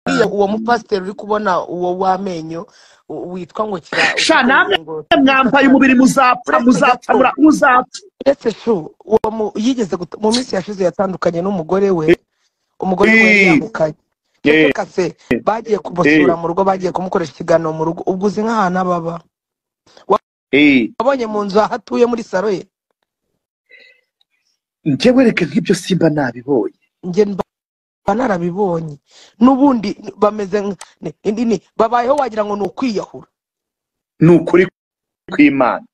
buriya uwo mupasiteri uri kubona uwo w'amenyo witwa ngo kira sha namwe mwambaye umubiri muzapfa muzapfa mura- muzapfa uretse shu uwo mu- yigeze guta- mu minsi yashize yatandukanye n'umugore we umugore we Eh. yamukanye Eh. reka se bagiye kumusura mu rugo bagiye kumukoresha ikiganiro mu rugo ubwo uzi nk'ahantu ababa Eh, wabonye mu nzu aho atuye muri saro ye njyewe reka nk'ibyo simba nabibonye njye mba narabibonye n'ubundi bameze nk- ni- ni- ni- babayeho wagira ngo ni ukwiyahura ni ukuri kw'imana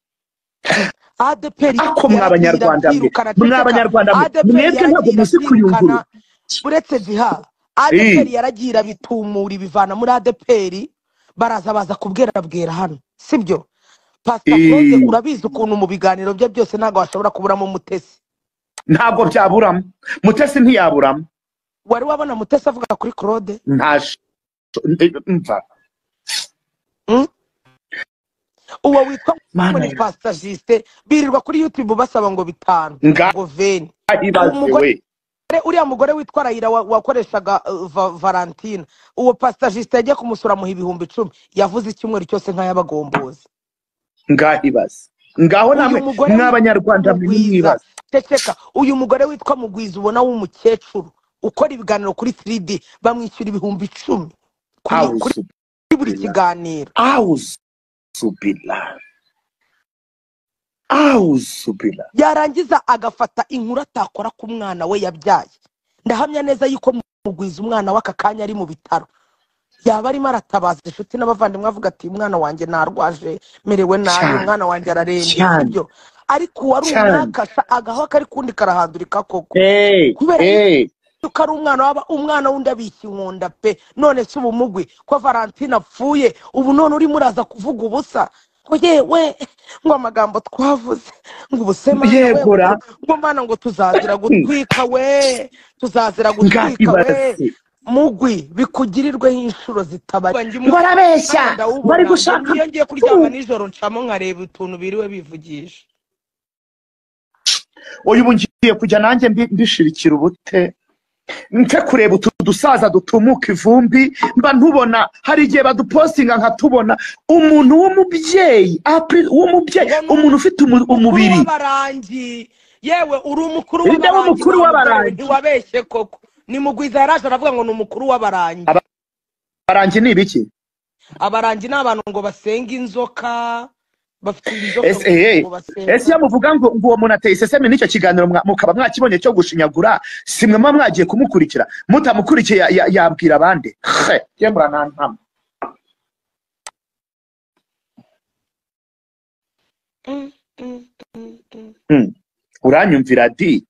adeperi Ako mwa Abanyarwanda mwe, mwe Abanyarwanda mwe, mwebwe ntabwo muzi kuyungurura. uretse ziha adeperi yaragira bitumura ibivana muri adeperi baraza baza kubwerabwera hano sibyo pasita Eh. Claude urabizi ukuntu mu biganiro bye byose ntabwo washobora kuburamo mutesi ntabwo byaburamo mutesi ntiyaburamo wari wabona mutesi avuga kuri claude nta sh- eh, mva uwo witwa Mana ngo ni ya- pasita jisite birirwa kuri yutube basaba ngo bitanu ngaho ngo veni ibaze Umugore- we Re- uriya mugore witwa rayira wa- wakoreshaga uh, Va- valentina uwo pasita jisite yagiye kumusura muha ibihumbi icumi yavuze icyumweru cyose nk'ay'abagombozi ngaho ibaze ngaho Uyu namwe mugore mw'abanyarwanda mwe Mugwiza nimwibaze ceceka uyu mugore witwa mugwiza ubona w'umukecuru ukora ibiganiro kuri 3d bamwishyura ibihumbi icumi kuri kuri- awuzu kuri buri kiganiro awuzubila awuzubila yarangiza agafata inkuru atakora ku mwana we yabyaye ndahamya neza yuko mugwiza umwana w'aka kanya ari mu bitaro yaba arimo aratabaza inshuti n'abavandimwe avuga ati mwana wanjye narwaje merewe nabi Cyane. umwana wanjye ararembye Cyane. sibyo ariko uwari Cyane. umwakasha agaho kari kundi karahandurika koko hey, kubera hey. yuko ari umwana waba umwana wundi abishya inkunda pe none si ubumugwi ko valentine apfuye ubu none urimo uraza kuvuga ubusa ngo yewe ngo amagambo twavuze ngo ubuse mana we ngo yegura ngo mana ngo tuzazira gutwika we tuzazira gutwika we ngahibaze mugwi bikugirirweho inshuro zitabarika barabeshya ndawubona. bari gushaka Iyo ngiye kuryama nijoro ncamo nkareba utuntu biriwe bivugisha oya ubu ngiye kujya nanjye mbi- mbishirikira ubute mfe kureba utu dusaza dutumuka ivumbi mba ntubona hari igihe badupostinga nkatubona umuntu w'umubyeyi apri- w'umubyeyi Ngo ni umuntu ufite umu- umubiri w'abarangi yewe uri umukuru Ni nde w'umukuru wa w'abarangi? mugabo ntiwabeshye koko ni mugwiza yaraje aravuga ngo ni umukuru w'abarangi Aba- barangi ni ibiki abarangi ni abantu ngo basenga inzoka bafite inzoka Ese, eh, ngo basenga ese iyo muvuga ngo ngo uwo muntu ateye iseseme n'icyo kiganiro mwa- mukaba mwakibonye cyo gushinyagura si mwe muba mwagiye kumukurikira mutamukurikiye ya- ya- yabwira abandi he yemura nantama Mm, mm, mm, mm. uranyumvira di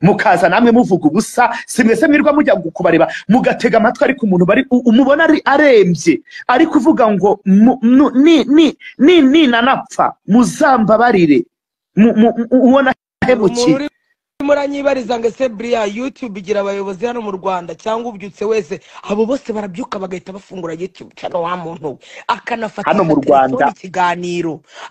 mukaza namwe muvuga ubusa si mwese mwirwa mujya kubareba mugatega amatwi ariko umuntu bari u- umubona ari arembye ari kuvuga ngo mu- nu- ni ni ni ninanapfa muzambabarire Mu- mu- mu- ubona umuntu hebuki urimo uranyibariza ngo ese buriya yutube igira abayobozi hano mu rwanda cyangwa ubyutse wese abo bose barabyuka bagahita bafungura yutube cyane wa muntu we akanafatisha Hano mu Rwanda. telefone ikiganiro Eh,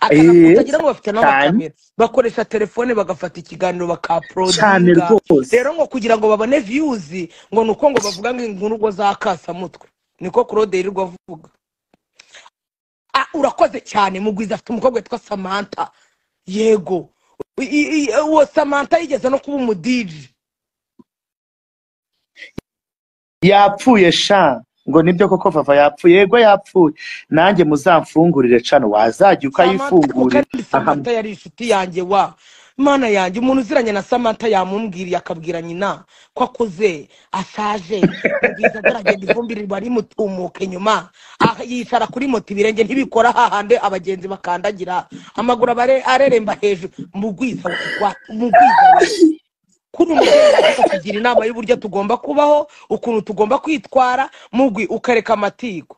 akanagira ngo bafite cyane. n'amakamera bakoresha telefone bagafata ikiganiro cyane bakaporodinga rwose rero ngo kugira ngo babone viyuzi ngo ni uko ngo bavuga ngo inkuru ngo zakasamutwe niko claude yirirwa avuga Ah, urakoze cyane mugwiza afite umukobwa witwa samantha yego I- i- i- uwo samantha yigeze no kuba umudiji yapfuye sha ngo nibyo koko vava yapfuye yego yapfuye nanjye muzamfungurire cano wazajya Samantha ariko ukayifungurira kandi aha samantha yari inshuti yanjye wa mana yanjye umuntu uziranye na samantha yamumbwiriye akabwira nyina ko akuze ashaje ubwiza bwaragenda ivumbi riba rimutumuka inyuma Ah, yicara kuri moto ibirenge ntibikora hahande abagenzi bakandagira amaguru aba are- areremba hejuru mugwiza wa- mugwiza we kuri umubyeyi ariko kugira inama y'uburyo tugomba kubaho ukuntu tugomba kwitwara mugwi ukareka amatiku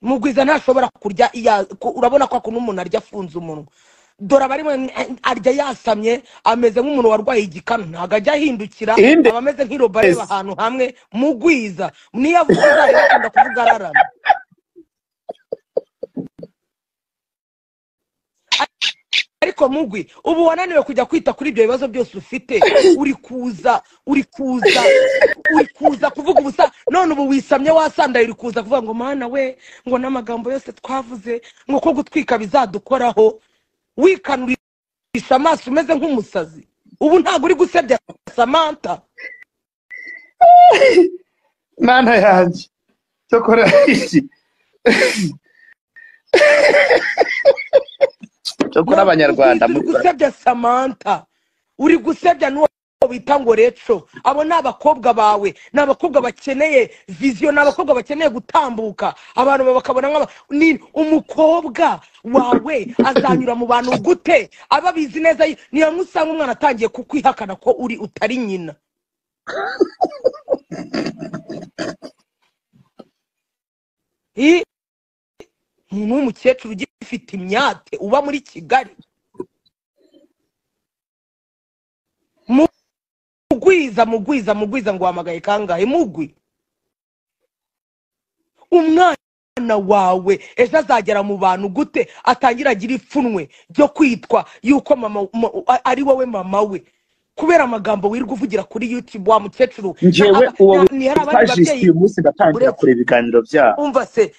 mugwiza ntashobora kurya iya- ku- urabona ko akunda umuntu arya afunze umunwa dore abari arya yasamye ameze nk'umuntu warwaye igikanu ntabwo ajya ahindukira Inde- aba ameze nk'irobo areba Yes. ahantu hamwe mugwiza niyo avuga uzajya akunda kuvuga araramye ariko mugwi ubu wananiwe kujya kwita kuri ibyo bibazo byose ufite uri kuza uri kuza uri kuza kuvuga ubusa none ubu wisamye wasandaye uri kuza kuvuga ngo mana we ngo n'amagambo yose twavuze ngo ko gutwika bizadukoraho wikanurisha amaso umeze nk'umusazi ubu ntabwo uri gusebya samantha mana yanjye cyokora iki cyokora abanyarwanda uri mu- gusebya samantha uri gusebya n'uwo bita ngo reco abo ni abakobwa bawe ni abakobwa bakeneye viziyo ni abakobwa bakeneye gutambuka abantu ba- bakabona nk'aba ni umukobwa wawe azanyura mu bantu gute ababizi neza y- niyo mpamvu usanga umwana atangiye kukwihakana ko uri utari nyina I- ni nk'umukecuru ugifite imyate uba muri kigali mugwiza mugwiza mugwiza ngo wahamagaye kangahe mugwi umwana wawe ejo azagera mu bantu gute atangira agira ipfunwe ryo kwitwa yuko mama ma- a- ari wowe mama we kubera amagambo wirirwa uvugira kuri youtube wa mukecuru njyewe Na- uwo na- ni hari abandi bajishe babyeyi uyu munsi batangira uretse- kureba ibiganiro byabo umva se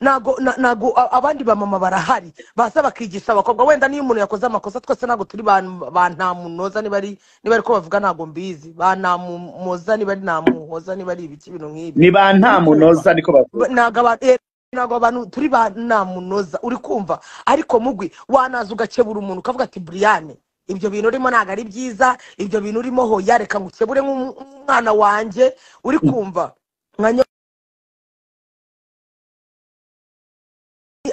ntago na- ntago a- abandi bamama barahari baza bakigisha abakobwa wenda niyo umuntu yakoze amakosa twese ntabwo turi ba- ba ntamunoza niba ari niba ari ko bavuga ntabwo mbizi ba ntamumoza niba ari ntamuhoza niba ari ibiki ibintu nk'ibi ni ba nta munoza niko bavuga Ba- ntago abantu eh, ntago abantu turi ba ntamunoza uri kumva ariko mugwi wanaza ugakebura umuntu ukavuga ati buriyane ibyo bintu urimo ntabwo ari byiza ibyo bintu urimo hoya reka ngukebure nk'um- nk'umwana wanjye uri kumva nka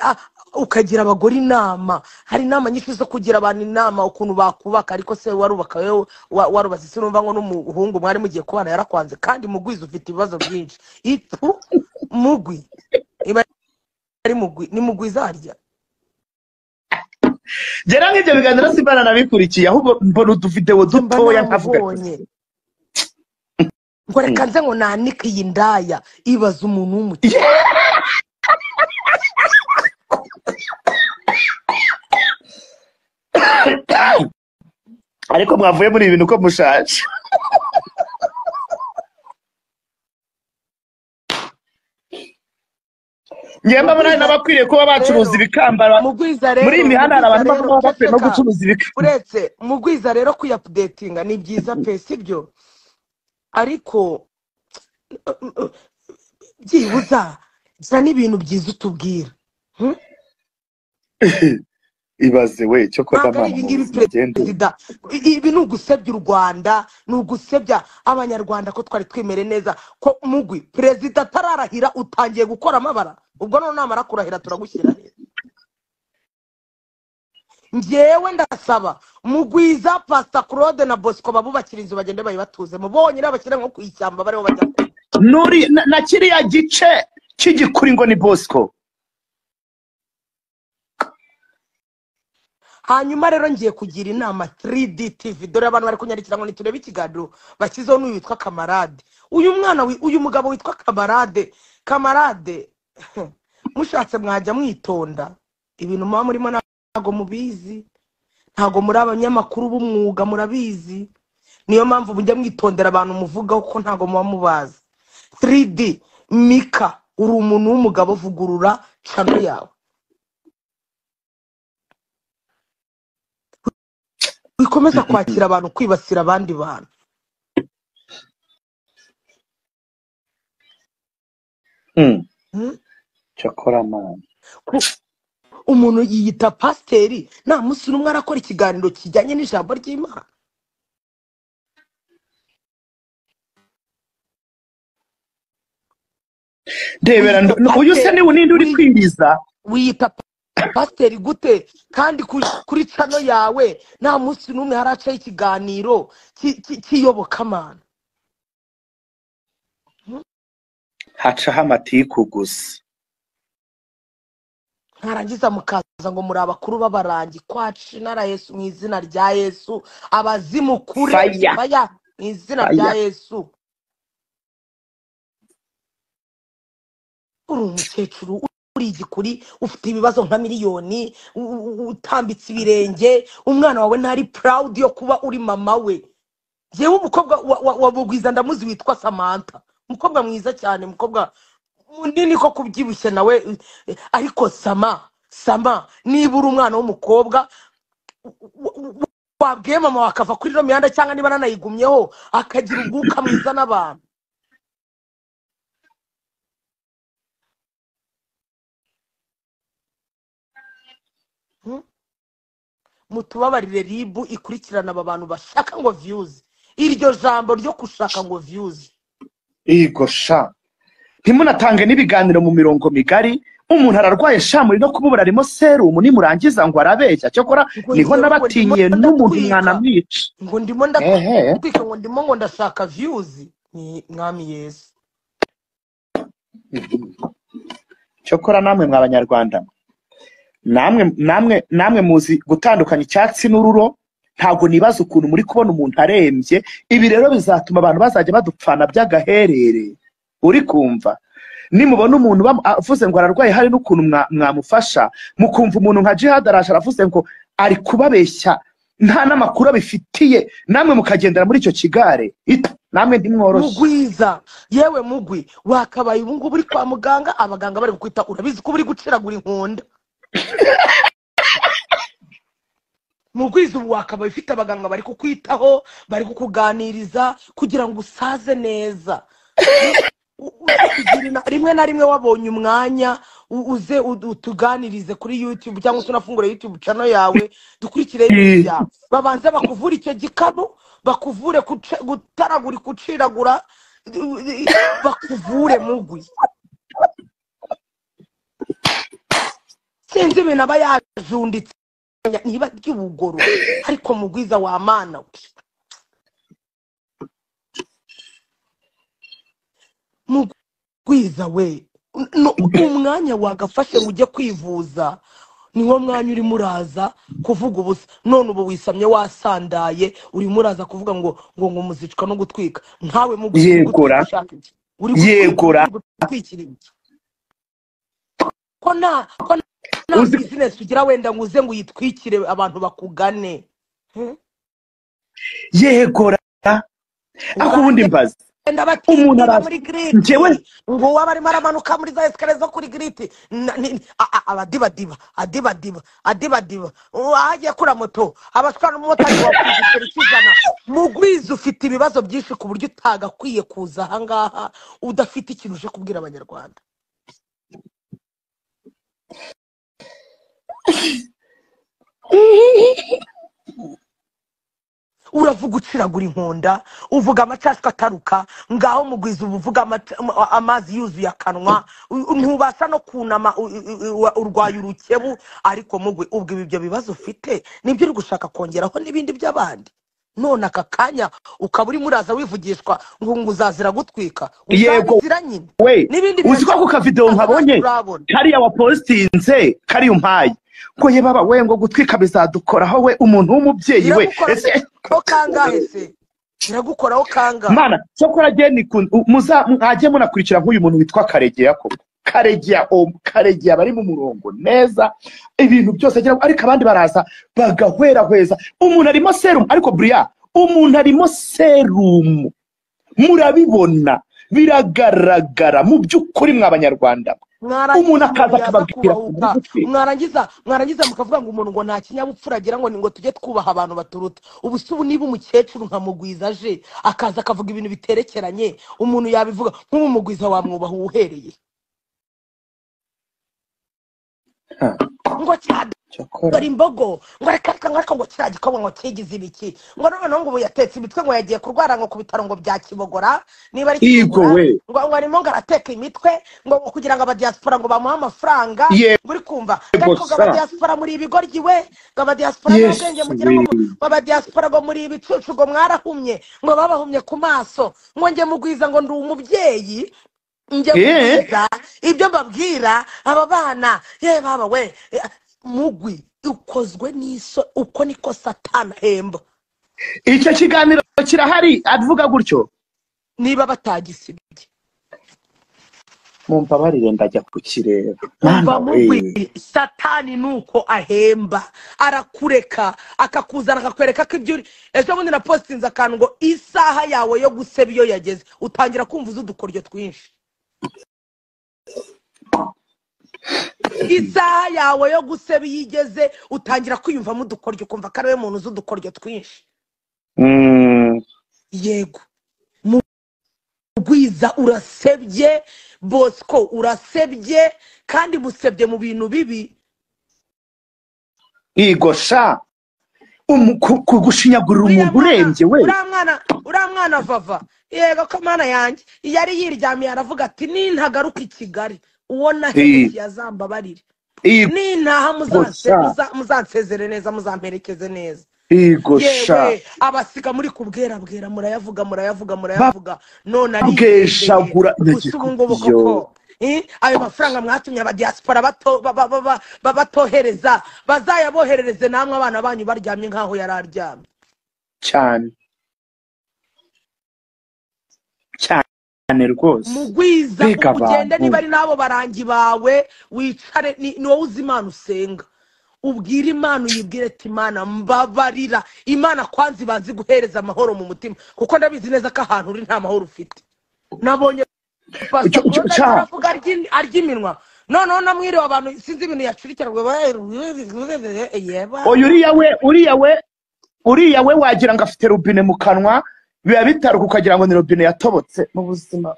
Ah, ukagira abagore inama hari inama nyinshi zo kugira abantu inama ukuntu bakubaka ariko se warubaka wowe wa- warubatse isi numva ngo n'umuhungu mwari mugiye kubana yarakwanze kandi mugwiza ufite ibibazo byinshi ipu mugwi iba ari mugwi ni mugwi izarya ngera nk'ibyo biganiro simbana nabikurikiye ahubwo mbona uduvidewo mba dutoya nkavuga ati, nabubonye ngo reka nze ngo nanike iyi ndaya ibaza umuntu w'umukire ariko mwavuye muri ibi bintu ko mushaje njyewe mbona hari n'abakwiriye kuba bacuruza Rero, ibikambara mugwiza rero muri iyi mihanda hari abantu Mugwiza rero, baba bakwiye no ceceka. gucuruza ibikambara uretse mugwiza rero kuyapudetinga ni byiza pe sibyo ariko byibuza jya n'ibintu byiza utubwira ibaze we cyo ko ntabwo ari ibingibi ndamama perezida I- ibi ni ugusebya u rwanda ni ugusebya abanyarwanda ko twari twimere neza ko mugwi perezida atararahira utangiye gukora amabara ubwo none namara kurahira turagushyira neza njyewe ndasaba mugwiza pasita claude na bosco babubakira inzu bagende bayibatuzeho bonyine abakire nko ku ishyamba bariho bajya nuri na, na kiriya gice cy'igikuri ngo ni bosco hanyuma rero ngiye kugira inama 3D TV dore abantu bari kunyarikira ngo niturebe ikiganiro bashyizeho n'uyu witwa kamarade uyu mwana wi- uyu mugabo witwa kamarade kamarade mushatse mwajya mwitonda ibintu muba murimo ntabwo mubizi ntabwo muri abanyamakuru b'umwuga murabizi niyo mpamvu mujya mwitondera abantu muvugaho kuko ntabwo muba mubazi 3D mika uri umuntu w'umugabo vugurura cano yawe wikomeza kwakira abantu kwibasira abandi bantu mm. Hmm? cyakora mana umuntu yiyita pasiteri nta munsi n'umwe arakora ikiganiro kijyanye n'ijambo ry'imana ndebera nd- n- uyu se ni ninde uri kwimbiza wiyita pa- pasiteri gute kandi kuri, kuri cano yawe nta munsi n'umwe haracaho ikiganiro ki- ki- cy'iyobokamana hacaho amatiku gusa ntarangiza mukaza ngo muri abakuru b'abarangi kwaci na yesu mu izina rya yesu abazimu kure Fire. faya mu izina rya Fire. yesu uri umukecuru uri igikuri ufite ibibazo nka miliyoni u- u- u- utambitse ibirenge umwana wawe ntari proud yo kuba uri mama we yewe umukobwa wa- wa- wa bugwiza ndamuzi witwa samantha umukobwa mwiza cyane umukobwa munini ko kubyibushye nawe eh, ariko sama sama niba uri umwana w'umukobwa w- w- wabwiye mama wakava kuri ino mihanda cyangwa niba nanayigumyeho akagira umwuka mwiza n'abantu Hmm? mutubabarire ribu ikurikirana aba bantu bashaka ngo viyuzi iryo jambo ryo gushaka ngo viyuzi yego sha ntimunatange n'ibiganiro mu mirongo migari umuntu ararwaye sha muri no kumubura arimo serumu nimurangiza ngo arabeshya cyokora Ngo niho yewe, ngo ndimo nabatinye n'umuntu ndatwika. mwanamwica ngo ndimo ehe ndatwika ngo ndimo ngo ndashaka viyuzi ni mwami yesu cyokora namwe mwa banyarwanda namwe namwe namwe muzi gutandukanya icyatsi n'ururo ntabwo nibaza ukuntu muri kubona umuntu arembye ibi rero bizatuma abantu bazajya badupfana by'agaherere uri kumva nimubona umuntu bamu- avuze ngo ararwaye hari n'ukuntu mwa- mwamufasha mukumva umuntu nka jihad araje aravuze ngo ari kubabeshya nta n'amakuru abifitiye namwe mukagendera muri icyo kigare Ita, namwe ntimworoshye mugwiza yewe mugwi wakabaye ubu ngubu uri kwa muganga abaganga bari kukwita urabizi ko uri guciragura inkunda mugwiza ubu wakabaye ufite abaganga bari kukwitaho bari kukuganiriza kugira ngo usaze neza U- u- na- rimwe na rimwe wabonye umwanya u- uze u- utuganirize kuri youtube cyangwa se unafungure youtube channel yawe dukurikireho ibintu byawe babanze bakuvure icyo gikanu bakuvure kuce- gutaragura kuciragura u- i- bakuvure mugwi sinzi ibintu aba yajunditse niba ry'ubugoro ariko mugwiza wamana we mugwiza we No, umwanya wagafashe ngo ujye kwivuza niwo mwanya urimo uraza kuvuga ubusa none ubu wisamye wasandaye urimo uraza kuvuga ngo ngo ngo muzicwa no gutwika nkawe mugwi uri gutwika yegura ushaka iki uri gutwika yegura uri gutwikira iki ko nta ko nta uzi bizinesi ugira wenda ngo uze ngo uyitwikire abantu bakugane Hmm? yegora aho ubundi ubwanjye mbaza wenda bakirinda umuntu araza muri njyewe giriti ngo uwaba arimo aramanuka muri za esikariye zo kuri giriti na- ni- a- a- abadibadiba adibadiba adibadiba agiye kuri moto abatwara n'umumotari wakora igiceri cy'ijana mugwiza ufite ibibazo byinshi ku buryo utagakwiye kuza ahangaha udafite ikintu uje kubwira abanyarwanda uravuga uciragura inkunda uvuga amacashwa ataruka ngaho mugwiza uba uvuga amaca- ama- amazi yuzuye akanwa u- u- ntubasha no kunama u- u- u- urwaye urukebu ariko mugwi ubwo ibi ibyo bibazo ufite nibyo uri gushaka kongeraho n'ibindi by'abandi none aka kanya ukaba urimo uraza wivugishwa ngo ngo uzazira gutwika yego uzabizira nyine we n'ibindi uzi ko birashya ako kavidewo abazaza nkabonye urabona kariya wapositinze kariya umpaye ngo ye baba we ngo gutwika bizadukoraho we umuntu w'umubyeyi we biragukoraho ese kangahe se biragukoraho kangahe mana cyokora je nikun- u- muza mwajye munakurikira nk'uyu muntu witwa karegeya koko karegeya om karegeya bari mu murongo neza ibintu byose agira ariko abandi baraza bagahwerahweza umuntu arimo serumu ariko buriya umuntu arimo serumu murabibona biragaragara mu by'ukuri mwa banyarwanda umuntu mwarangiza umuntu akaza yaza akababwira ngo muri kubahuka gutwika mwarangiza mwarangiza mukavuga ngo umuntu ngo nta kinyabupfura agira ngo ni ngo tujye twubaha abantu baturuta ubu se ubu niba umukecuru nkamugwiza aje akaza akavuga ibintu biterekeranye umuntu yabivuga nk'ubu mugwiza wamwubaha uwuhereye Ha, ngo cyada cyokora dore imbogo ngo reka reka ngo ariko ngo kiriya gikoma ngo kigize ibiki ngo noneho ngo ubu yatetse imitwe ngo yagiye kurwara ngo ku bitaro ngo bya kibogora niba ari Igwe kibogora we ngo ngo arimo ngo arateka imitwe ngo ngo kugira ngo abadiyasipora ngo bamuhe amafaranga ngo uri kumva yego ariko ngo sa abadiyasipora muri ibigoryi we ngo abadiyasipora nta bwenge yesu mugira we ngo mu- ngo abadiyasipora ngo muri ibicucu ngo mwarahumye ngo babahumye ku maso ngo njye mugwiza ngo ndi umubyeyi njye eh mugwiza ibyo mbabwira aba bana ye baba we eh, mugwi ukozwe n'iso uko niko satana ahemba icyo kiganiro kirahari avuga gutyo niba batagisibye mumbabarire ndajya kukireba umva Mana we. mugwi satani nuko ahemba arakureka akakuzana akakwereka ko ibyo uri ejo bundi na positinze akantu ngo isaha yawe yo guseba iyo yageze utangira kumva uzi udukoryo twinshi isaha yawe yo guseba iyo igeze utangira kwiyumvamo udukoryo ukumva ko ariwe muntu uzi udukoryo twinshi Mm, yego mu rwiza urasebye bosco urasebye kandi musebye mu bintu bibi igosha umu- ku- ku- gushinyagurira umuntu urembye we uriya mwana uriya mwana vava yego ko mana yanjye yari yiryamiye aravuga ati nintagaruka i kigali uwo naherekeye azambabarire I- nintaha muzanse- Gusa. muza- muzansezere neza muzamperekeze neza igosha yewe abasiga muri kubwera bwera murayavuga murayavuga murayavuga none ariyizeye bwejagura gusa ubu ngubu koko eh, ayo mafaranga mwatumye abadiyasipora bato- ba- ba- ba- ba- babatohereza bazayaboherereze namwe abana banyu baryamye nk'aho yari aryamye cyane cyane rwose mugwiza Mbega ugende abantu. niba ari n'abo barangi bawe wicare ni ni wowe uzi imana usenga ubwire imana uyibwire ati imana mbabarira imana kwanza ibanze iguhereza amahoro mu mutima kuko ndabizi neza ko ahantu uri nta mahoro ufite nabonye Icyo- icyo- pasiporo cya- aravuga aryi- arya iminwa noneho namwiriwe abantu sinzi ibintu yacurikirwa yeba oya uriya we uriya we uriya we wagira ngo afite rubine mu kanwa biba bitaruka ukagira ngo ni rubine yatobotse mu buzima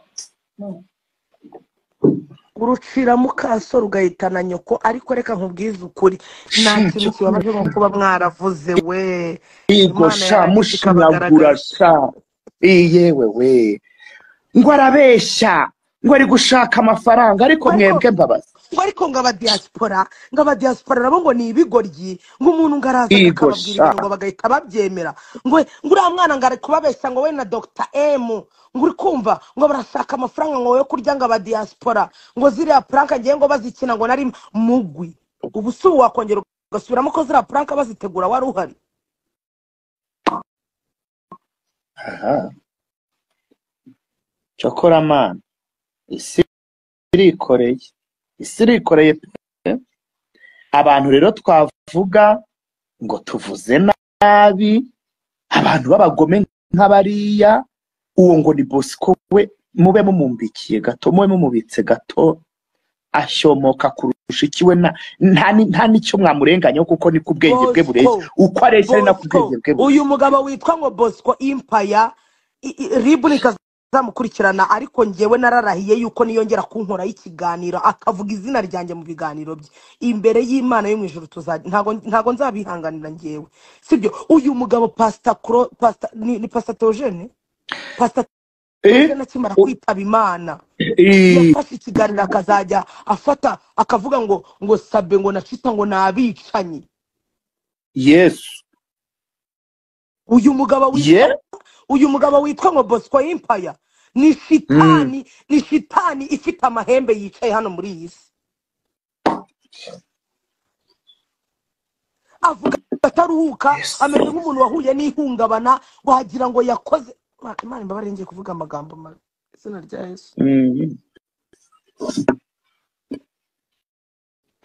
urucira mukaso rugahitana nyoko ariko reka nkubwize ukuri nta Shit, kintu kibabaje nko kuba mwaravuze we Igo Imana sha yarangiza mushinyagura ikabagaragaza sha iyewe we ngo arabeshya ngo ari gushaka amafaranga ariko Ariko- mwebwe mbabaza ngo ariko ngo abadiyasipora ngo abadiyasipora nabo ngo ni ibigoryi ngo umuntu ngo araza ngo Igo akababwira sha. ibintu ngo bagahita babyemera ngo ngo uriya mwana ngo ari kubabeshya ngo we na dogita emu ngo uri kumva ngo barashaka amafaranga ngo yo kurya ngo abadiyasipora ngo ziriya puranka ngiye ngo bazikina ngo nari mugwi ubu si ubu wakongera ugasubiramo ko ziriya puranka bazitegura wari uhari Aha. cokora mana isi irikoreye isi irikoreye pe abantu rero twavuga ngo tuvuze nabi abantu b'abagome nk'abariya uwo ngo ni bosco we mube mumumbikiye gato mube mumubitse gato ashyomoka kurusha ikiwe na- nta ni- nta n'icyo mwamurenganyaho kuko ni ku bwenge bwe bureshya Bosco. uko areshya ari na ku Bosco bwenge bwe bureshya uyu mugabo witwa ngo Bosco Impaya i- i- ribuni ikazamukurikirana ariko ngewe nararahiye yuko niyongera kunkora ikiganiro akavuga izina ryanjye mu biganiro bye imbere y'Imana yo mu ijuru tuzajya ntago ntago nzabihanganira ngewe sibyo uyu mugabo Pastor Cro Pastor ni, ni Pastor Theogene Pastor Eh? Theogene akimara kwitaba Imana Eh, yafashe ikiganiro akazajya afata akavuga ngo ngo sabe ngo nacita ngo nabicanyi yesu uyu mugabo witwa ye uyu mugabo witwa ngo bosco impaya ni shitani ni shitani ifite amahembe yicaye hano muri iyi si avuga ataruhuka ameze nk'umuntu wahuye n'ihungabana wagira ngo yakoze Ma- imana imbabarire ngiye kuvuga amagambo mabi izina rya yesu Mhm.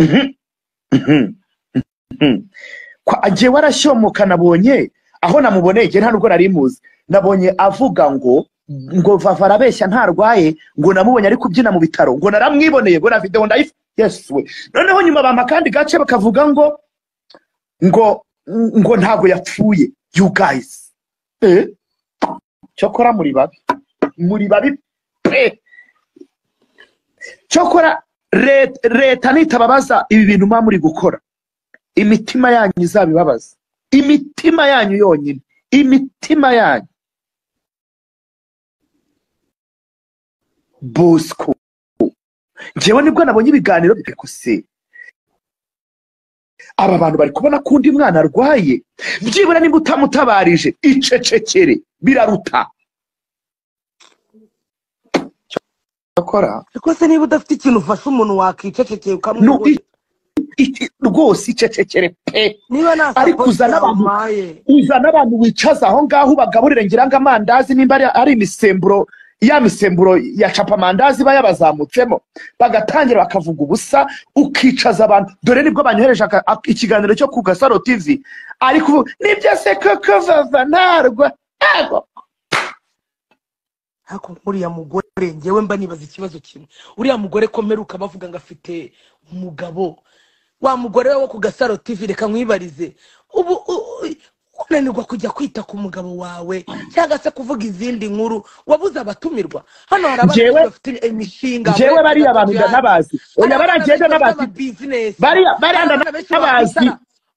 Mhm. Mhm. Mhm. Kwa- agiye warashyomoka nabonye aho namuboneye igihe nta nubwo nari muzi nabonye avuga ngo ngo vava arabeshya ntarwaye ngo namubonye ari kubyina mu bitaro ngo naramwiboneye ngo na videwo ndayif yesu we noneho nyuma bampa akandi gace bakavuga ngo ngo ngo ntabwo yapfuye you guys eh? cyokora muri babi muri babi pe cyokora let- leta nitababaza ibi bintu muba muri gukora imitima yanyu izabibabaza imitima yanyu yonyine imitima yanyu bosco njyewe nibwo nabonye ibiganiro bye ariko se aba bantu bari kubona ko undi mwana arwaye byibura nimba utamutabarije icecekere biraruta cyokora ariko se niba udafite ikintu ufasha umuntu wakicecekeye no i- ukamwihorera iki- rwose icecekere pe niba nta ariko sapoti uzana yawe abantu umpaye uzana abantu wicaza aho ngaho ubagaburire ngira ngo amandazi nimba ari, ari imisemburo ya misemburo ya capamandazi iba yabazamutsemo bagatangira bakavuga ubusa ukicaza abantu dore nibwo banyohereje aka- ak- ikiganiro cyo ku gasaro tv ariko ubu nibyo se koko vava ntarwa ntarwa ariko uriya mugore ngewe mba nibaza ikibazo kimwe uriya mugore ko mperuka bavuga ngo afite umugabo wa mugore we wo ku gasaro tv reka nkwibarize ubu u- u- unanirwa kujya kwita ku mugabo wawe cyangwa se kuvuga izindi nkuru wabuze abatumirwa hano hari Njyewe- abantu bafite imishinga jewe bariya bantu ndanabazi oya baragenda n'abati Bariya- bariya ndabazi.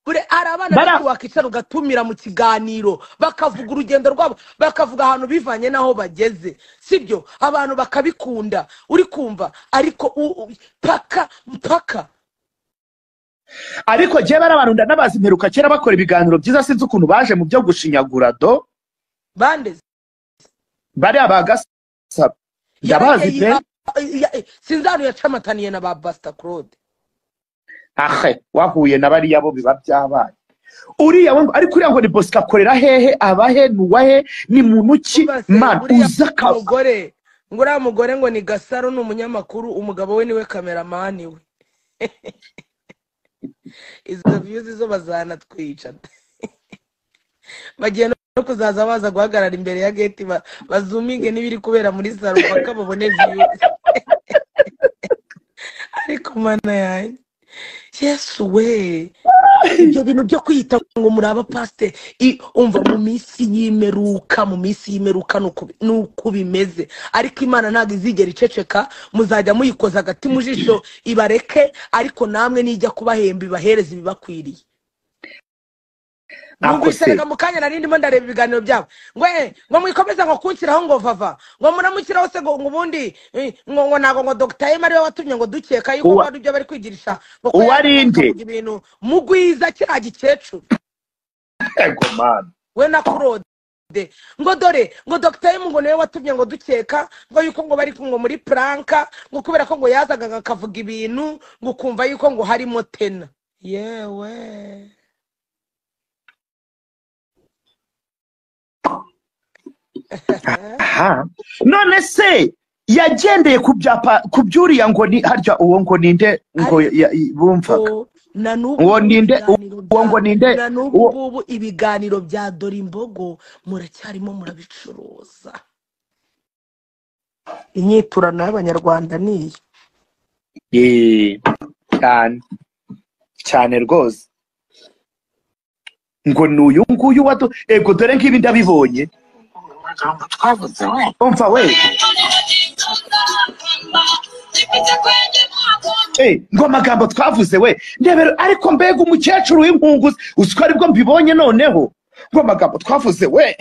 buri hari abana Bara- benshi wakwicara ugatumira mu kiganiro bakavuga urugendo rwabo bakavuga ahantu bivanye n'aho bageze sibyo abantu bakabikunda uri kumva ariko u- u- paka paka ariko jewe ari abantu ndanabazi mperuka kera bakora ibiganiro byiza sinzi ukuntu baje mu byo gushinyagura do bande bariya bagasaba ndabazi pe sinzi ahantu yacamataniye na ba basita claude ahe wahuye na bariya bo biba byabaye uriya we ngo- ariko uriya ngo ni bosco akorera hehe abahe ni uwahe ni muntu ki Base, man uriya uza ka- mugore ngo uriya mugore ngo ni gasaro ni umunyamakuru umugabo we niwe kameramani we izo viyuzi zo bazanatwica bagiye no kuzaza baza guhagarara imbere ya geti ba- bazuminge n'ibiri kubera muri saro paka babone viyuzi ariko mana yanjye yesu we ibyo bintu byo kwita ngo muri abapasiteri i- umva mu minsi y'imeruka mu minsi y'imeruka ni uku- ni uko bimeze ariko imana ntabwo izigera iceceka muzajya muyikoza agati mu jisho ibareke ariko namwe nijya kubahemba ibahereza ibibakwiriye Ako se. numviseraga mu kanya nari ndimo ndareba ibiganiro byabo ngo eh, ngo mwikomeza ngo kunshyiraho ngo vava ngo munamukiraho se ngo ngo ubundi eh, ngo ngo ntabwo ngo dogita ema ariwe watumye ngo dukeka yuko Uwa- ari ibyo bari kwigirisha ngo Uwo kubera ari ko nde? bavuga ibintu mugwiza kiriya gikecuru Ego man. we na claude ngo dore ngo dogita emu ngo niwe watumye ngo dukeka ngo yuko ngo bari ngo muri puranka ngo kubera ko ngo yazaga ngo akavuga ibintu ngo ukumva yuko ngo harimo tena yewe Aha. none se yagendeye ku byapa ku byuriya ngo ni harya uwo ngo ninde ngo Ariko- ya- i- bumvaga Uwo- na n'ubu uwo ninde ibiganiro uwo bya- ngo ninde na n'ubu uwo ngubu ibiganiro bya dore imbogo muracyarimo murabicuruza inyiturano y'abanyarwanda niyo Eh, cyane cyane rwose ngo ni uyu nguyu wadu ego dore nk'ibi ndabibonye twavuze we umva we Eh, ngo amagambo twavuze we ndebero ariko mbega umukecuru w'impunguzi uzi ko aribwo mbibonye noneho ngo amagambo twavuze we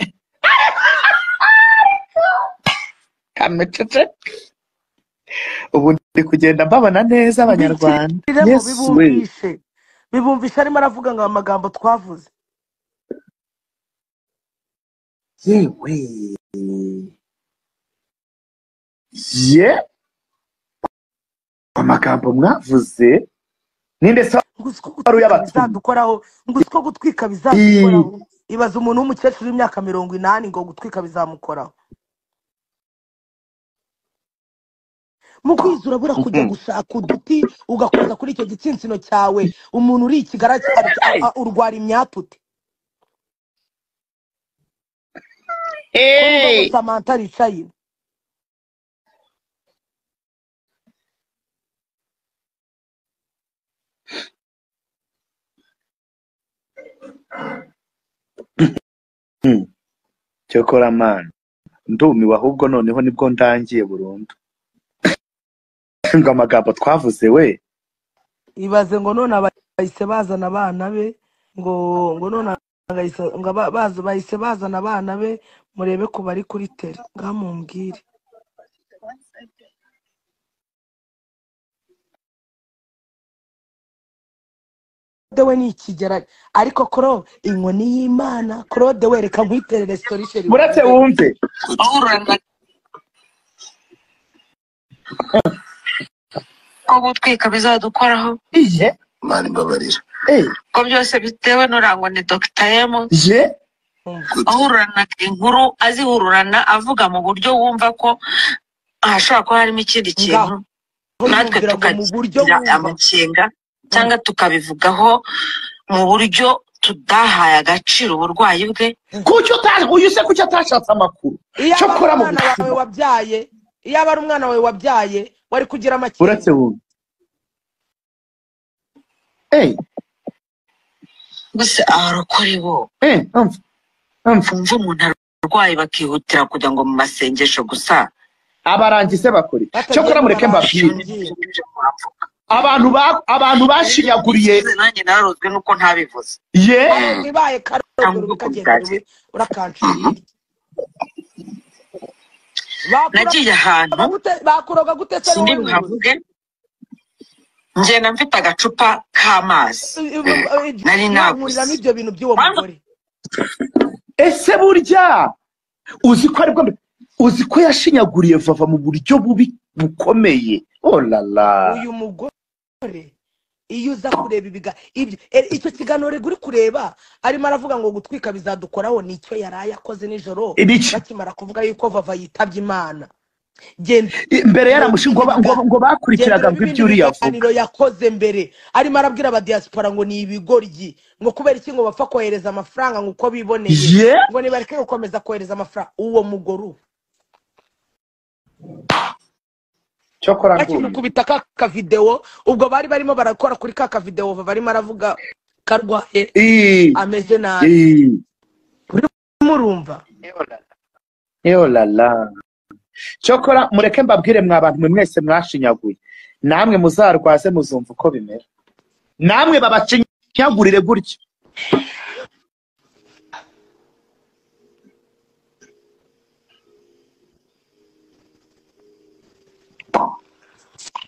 kamecece ubu ndi kugenda mbabona neza abanyarwanda Bitiremo, yesu we bibumvishe bibumvishe arimo aravuga ngo amagambo twavuze yewe ye amagambo mwavuze ninde se ngo uzi ko Ari gutwika uy'abatumwa. bizadukoraho ngo uzi ko gutwika bizadukoraho ibaza umuntu w'umukecuru w'imyaka mirongo inani ngo gutwika bizamukoraho mu kwiza urabura kujya Mhm. gushaka uduti ugakoza kuri icyo gitsinsino cyawe umuntu uri ikigara a- a- a- urwara imyatute kuko Eh. ngo samantha aricaye cyokora mana ndumiwe ahubwo noneho nibwo ndangiye burundu ngo amagambo twavuze we ibaze ngo none aba- bahise bazana abana be ngo ngo none bahise ngo aba- baza- bahise bazana abana be murebe ko bari kuri tere ngaho mumbwire Claude we ni ikigera ariko koro inkoni y'imana claude we reka nkwiterere storishe murate wumve ahura na ko gutwika bizadukoraho iye mani mbabarira eh, ko byose bitewe n'urangwa ni dogita yemo ye Mm. ahururana inkuru azihururana avuga mu buryo wumva ko ahashobora kuba harimo ikindi kintu natwe Kugira ngo mu buryo tukagira wumva. amakenga cyangwa tukabivugaho mu buryo tudahaye agaciro uburwayi bwe kuki uta- uyu se kuki atashatse amakuru iyo cyo aba ari kora mu umwana wawe buzima. wabyaye iyo aba ari umwana wawe wabyaye wari kugira amakenga uretse wowe eee gusa abarokore bo eee umva umva kumva umuntu arwaye bakihutira kujya ngo mu masengesho gusa abarangise bakore Batagiye cyokora mureke mu mbabwire barangije. abantu ba- abantu bashinyaguriye nanjye nararozwe nuko ntabivuze ye wowe wibaye karogoro bikagenda bibi, urakancurira nagiye ahantu Bakura- gute- bakuroga gute se sindi wowe? buhavuge ngenda mfite agacupa k'amazi Eh, eh, eh, Nari nabuze. wankuriramo ibyo bintu by'uwo Wanga- mugore ese burya uzi ko aribwo mbe- uzi ko yashinyaguriye vava mu buryo bubi bukomeye olala uyu mugore iyo uza kureba ibiga ibyo eh, icyo kiganiro uri kureba arimo aravuga ngo gutwika bizadukoraho nicyo yaraye akoze nijoro Niki? bakimara kuvuga yuko vava yitabye imana genda mbere yaramushinga ngo ba- ngo- ngo bakurikiraga ngo ibyo uriya avuga biganiro yakoze mbere arimo arabwira abadiyasipora ngo ni ibigoryi ngo kubera iki ngo bapfa kohereza amafaranga ngo uko biboneye ye ngo nibareke gukomeza kohereza amafaranga uwo mugore uwo cyokora ngo bakimukubita ka kavidewo ubwo bari barimo barakora kuri ka kavidewo barimo aravuga karwaye Ii, ameze nabi ii, murumva Eh, olala cyokora mureke mbabwire mwa bantu mwe mwese mwashinyaguye namwe muzarwaze muzumva uko bimera namwe babashinyagurire gutya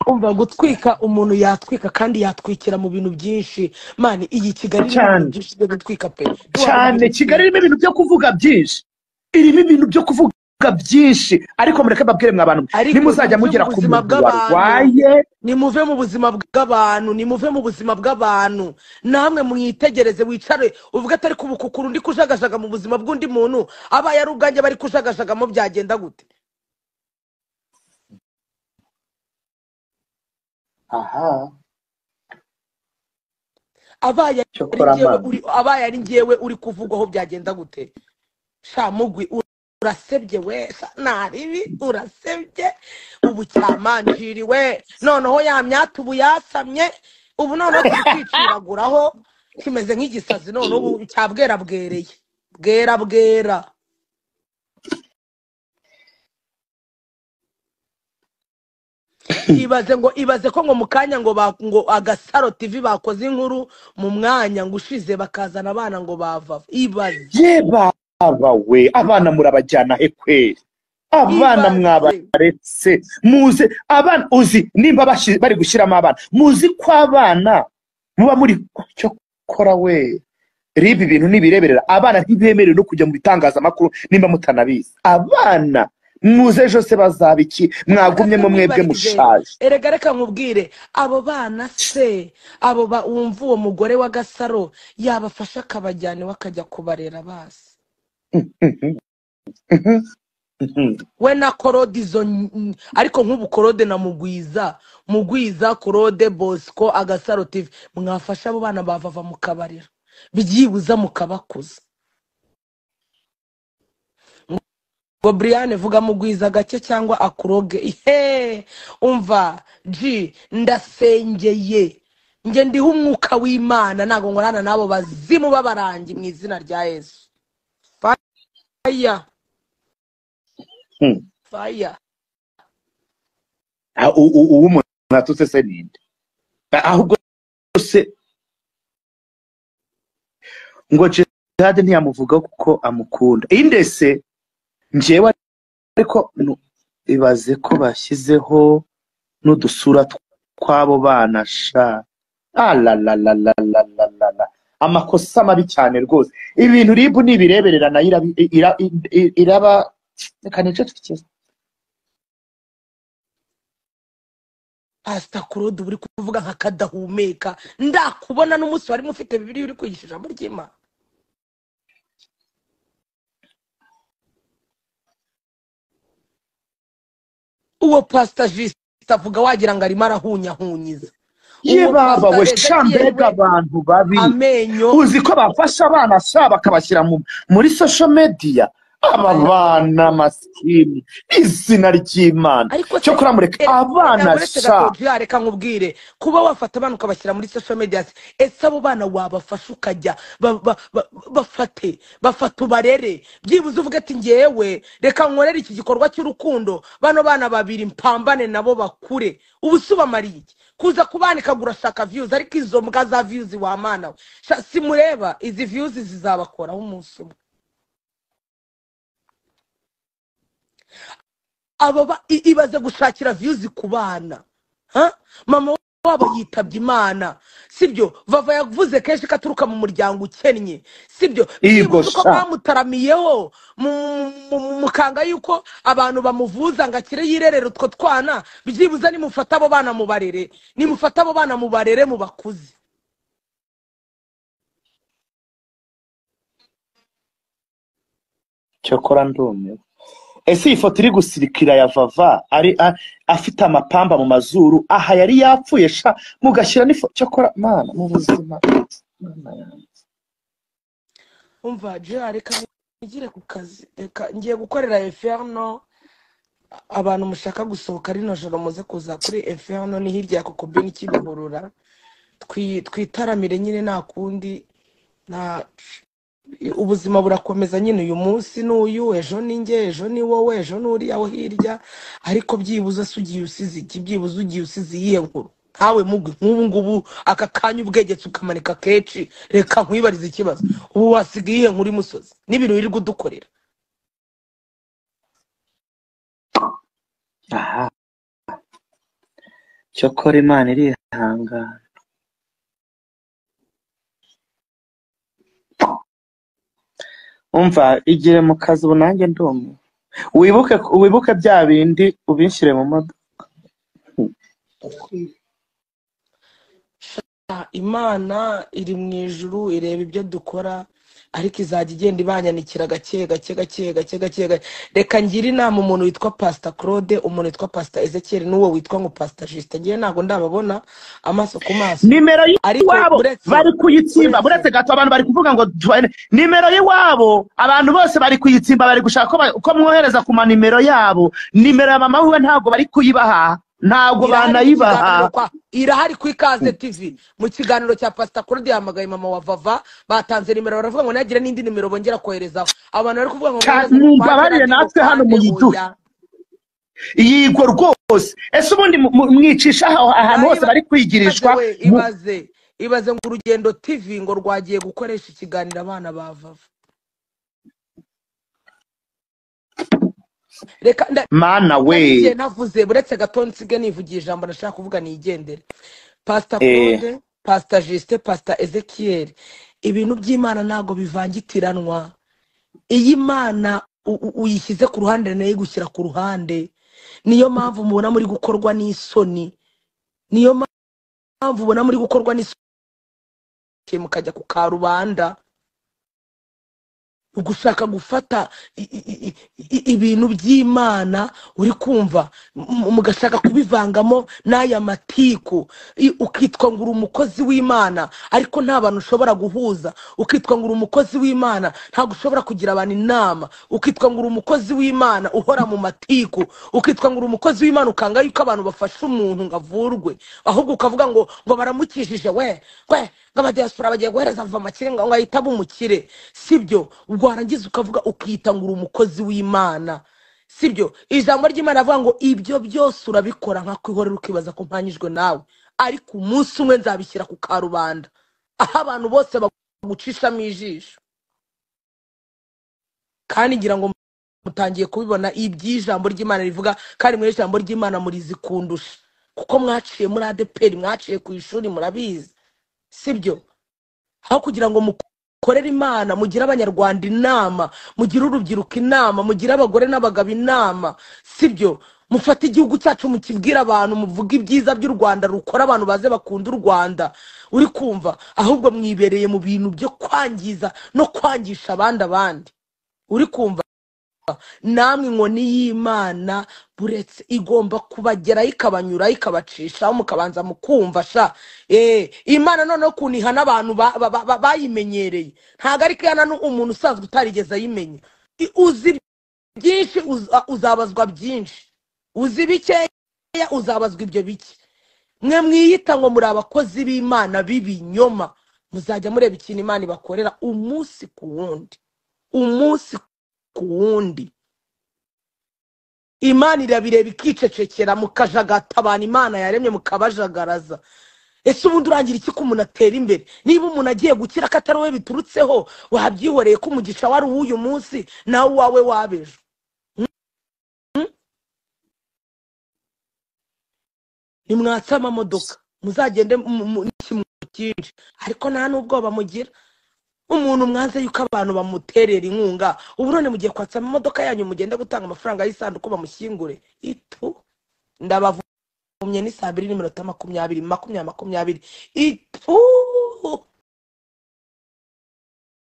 umva gutwika umuntu yatwika kandi yatwikira mu bintu byinshi mani iyi kigali irimo Cyane. ibintu byinshi byo gutwika pe cyane kigali irimo ibintu byo kuvuga byinshi irimo ibintu byo kuvuga byinshi ariko mureke mbabwire mwa bantu mwe. Ariko nimuzajya mugera ku ubuzima muntu bw'abantu- warwaye nimuve mu buzima bw'abantu nimuve mu buzima bw'abantu namwe mwitegereze wicare uvuge atari ku bukukuru undi kujagajaga mu buzima bw'undi muntu abaye ari ubwanjye bari kujagajagamo byagenda gute aha abaye Cyo ari kora njyewe amazi. uri abaye ari njyewe uri kuvugwaho byagenda gute sha mugwi u- urasebye we sha naribi urasebye ubu cyamanjiriwe noneho ya myata ubu yasamye ubu noneho kiri kwiciraguraho kimeze nk'igisazi none ubu cyabwera bwereye bwera bwera ibaze ngo ibaze ko ngo mu kanya ngo ba- ngo agasaro tv bakoze inkuru mu mwanya ngo ushize bakazana abana ngo bava ibaze ye baba we abana murabajyana he kweri abana Ibaze. mwabaretse muze abana uzi nimba bashi- bari gushyiramo abana muzi ko abana muba muri cyo kora we ribi ibintu nibireberera abana ntibemerewe no kujya mu bitangazamakuru nimba mutanabizi abana muze ejo se bazaba iki mwagumyemo mwebwe mushaje erega reka nkubwire abo bana se abo ba- wumva uwo mugore wa gasaro yabafasha akabajyana iwe akajya kubarera basi Mhm, mhm. we na korode izo n- n- ariko nk'ubu korode na mugwiza mugwiza korode bosco agasaro tv mwafasha abo bana bavava mukabarira byibuza mukabakuza ngo brian vuga mugwiza gake cyangwa akuroge he umva g ndasengeye njye ndiho umwuka w'imana ntabwo nkorana n'abo bazimu b'abarangi mu izina rya yesu faya Hmm. faya Ah, u- u- uwo umuntu atutse se ninde Ah, ahubwo se ngo jihad ntiyamuvuga kuko amukunda inde se njyewe ariko nu- ibaze ko bashyizeho n'udusura tw'abo bana sha alalalalalalalala amakosa mabi cyane rwose ibintu ribu nibireberera nayo irabi- ira- ira- iraba reka nice twikize pasita claude uba uri kuvuga nka kadahumeka ndakubona n'umunsi wari mufite bibiri uri kwigisha ijambo ry'imana uwo pasita jisita avuga wagira ngo arimo arahunyahunyiza ye Uwo baba pastor we Leta sha mbega yewe, abantu babi amenyo uzi ko bafasha abana sha bakabashyira mu- muri social media aba bana masikini izina ry'imana ariko se- cyo kuramureka abana Ntabwo uretse sha gatoki, ya, reka nkubwire kuba wafata abana ukabashyira muri social media se, ese abo bana wabafasha ukajya ba- ba- ba- bafate bafate ubarere byibuze uvuga ati ngewe reka nkorere iki gikorwa cy'urukundo bano bana babiri mpambane nabo bakure ubu si ubamariye iki kuza kubanika ngo urashaka views ariko izo mbwa za views wa mana we Sha, simureba izi views zizabakoraho umunsi umwe aba ba- i- ibaze gushakira views ku bana Ha? mama wabo yitabye imana sibyo vava yavuze kenshi ko aturuka mu muryango ukennye sibyo Yego, Byibuze uko sha. bamutaramiyeho mu- mu- mu- mukanga yuko abantu bamuvuza ngo akire yirerere utwo twana byibuze nimufata abo bana mubarere nimufata abo bana mubarere mubakuze cyokora ndumiwe ese iyi foto iri gusirikira ya vava ari a- afite amapamba mu mazuru aha yari yapfuye sha mugashyira n'ifoto cyokora mana mu buzima Mana yanjye. umva jr reka nigire ku kazi reka ngiye gukorera eferno abantu mushaka gusohoka rino joro muze kuza kuri eferno ni hirya ya kokobini kibihurura Twi- twitaramire nyine nta kundi nta ubuzima burakomeza nyine uyu munsi n'uyu ejo ni njye ejo ni wowe ejo n'uriya wo hirya ariko byibuze se ugiye usize iki byibuze ugiye usize iyihe nkuru nkawe mugwi nk'ubu ngubu aka kanya ubwegetse ukamanika kenshi reka nkwibarize ikibazo ubu wasiga iyihe nkuru imusozi n'ibintu wirirwa udukorera aha cyokora imana irihangana umva igire mu kazi ubu nanjye ndumiwe wibuke wibuke bya bindi ubinshyire mu modoka Ah, imana iri mu ijuru ireba ibyo dukora ariko izajya igenda ibanyanikira gake gake gake gake gake gake. reka ngire inama umuntu witwa pasita claude umuntu witwa pasita ezekiel n'uwo witwa ngo pasita jisita ngewe ntabwo ndababona amaso ku maso nimero ariko y'iwabo uretse bari kuyitsimba uretse buretse gato abantu bari kuvuga ngo duhane nimero y'iwabo abantu bose bari kuyitsimba bari gushaka ko ba- ko mwohereza ku manimero yabo nimero ya mama wiwe ntabwo bari kuyibaha ntabwo irahari mu kiganiro banayibaha kwa irahari ku ikaze tv mu kiganiro cya pasita claude yahamagaye mama wa vava batanze nimero baravuga ngo ntihagire n'indi nimero bongera koherezaho abantu bari kuvuga ngo Ca- mwohereze ku pasita mumbabarire natwe hano kandi muyiduhe oya yigwa rwose ese ubundi mu- mu- mwicisha aho- ahantu hose Ibaze bari kwigirishwa we mu- ibaze ibaze ngo urugendo tv ngo rwagiye gukoresha ikiganiro abana bavava reka nda- mana narigiye we navuze buretse gato nsige nivugiye ijambo nashaka kuvuga nigendere pasita Eh, claude pasita justin pasita ezekiel ibintu by'imana ntabwo bivangitiranwa iyo imana u- u- uyishyize ku ruhande nayo igushyira ku ruhande niyo mpamvu mubona muri gukorwa n'isoni niyo mpamvu ubona muri gukorwa n'isoni mukajya ku karubanda ugushaka gufata i- i- i- i- ibintu by'imana uri kumva mu- mugashaka kubivangamo n'aya matiku I- ukitwa ngo uri umukozi w'imana ariko nta bantu ushobora guhuza ukitwa ngo uri umukozi w'imana ntabwo ushobora kugira abantu inama ukitwa ngo uri umukozi w'imana uhora mu matiku ukitwa ngo uri umukozi w'imana ukanga yuko abantu bafasha umuntu ngo avurwe ahubwo ukavuga ngo ngo baramukijije we we ngo abadiyasipora bagiye guhereza ava amakire ngo ngo ahite aba umukire sibyo warangiza ukavuga ukiyita ngo uri umukozi w'imana sibyo ijambo ry'imana avuga ngo ibyo byose urabikora nkakwihorera ukibaza ko mpanyijwe nawe ariko umunsi umwe nzabishyira ku karubanda aho abantu bose bagucishamo ijisho kandi ngira ngo mutangiye kubibona iby'ijambo ry'imana rivuga kandi mu ijambo ry'imana murizi kundusha kuko mwaciye muri adeperi mwaciye ku ishuri murabizi sibyo aho kugira ngo mukorere imana mugire abanyarwanda inama mugire urubyiruko inama mugire abagore n'abagabo inama sibyo mufate igihugu cyacu mukibwire abantu muvuge ibyiza by'u rwanda rukora abantu baze bakunda u rwanda uri kumva ahubwo mwibereye mu bintu byo kwangiza no kwangisha abandi abandi uri kumva gupfa namwe inkoni y'imana buretse igomba kubageraho ikabanyuraho ikabacishaho mukabanza mukumva sha eh imana noneho ukuntu ihana abantu ba- ba- ba- ba- bayimenyereye ntabwo ariko ihana nu- umuntu usanzwe utarigeze ayimenya I- uzi byinshi uza- uzabazwa byinshi uzi bikeya uzabazwa ibyo bike mwe mwiyita ngo muri abakozi b'imana b'ibinyoma muzajya mureba ikintu imana ibakorera umunsi ku wundi umunsi ku wundi imana irabireba ikicecekera mukajagata abantu imana yaremye mukabajagaraza ese ubundi urangira iki ko umuntu atera imbere niba umuntu agiye gukira ko atari wowe biturutseho wabyihoreye ko umugisha wari uw'uyu munsi nawe uwawe wabejo nimwatse amamodoka muzagende mu- mu- n'ikintu cyinshi ariko nta n'ubwoba mugira umuntu mwanze yuko abantu bamuterera inkunga ubu none mugiye kwatsa amamodoka yanyu mugende gutanga amafaranga y'isanduku bamushyingure itu ndabavumye ni saa mbiri n'iminota makumyabiri makumyabiri makumyabiri itu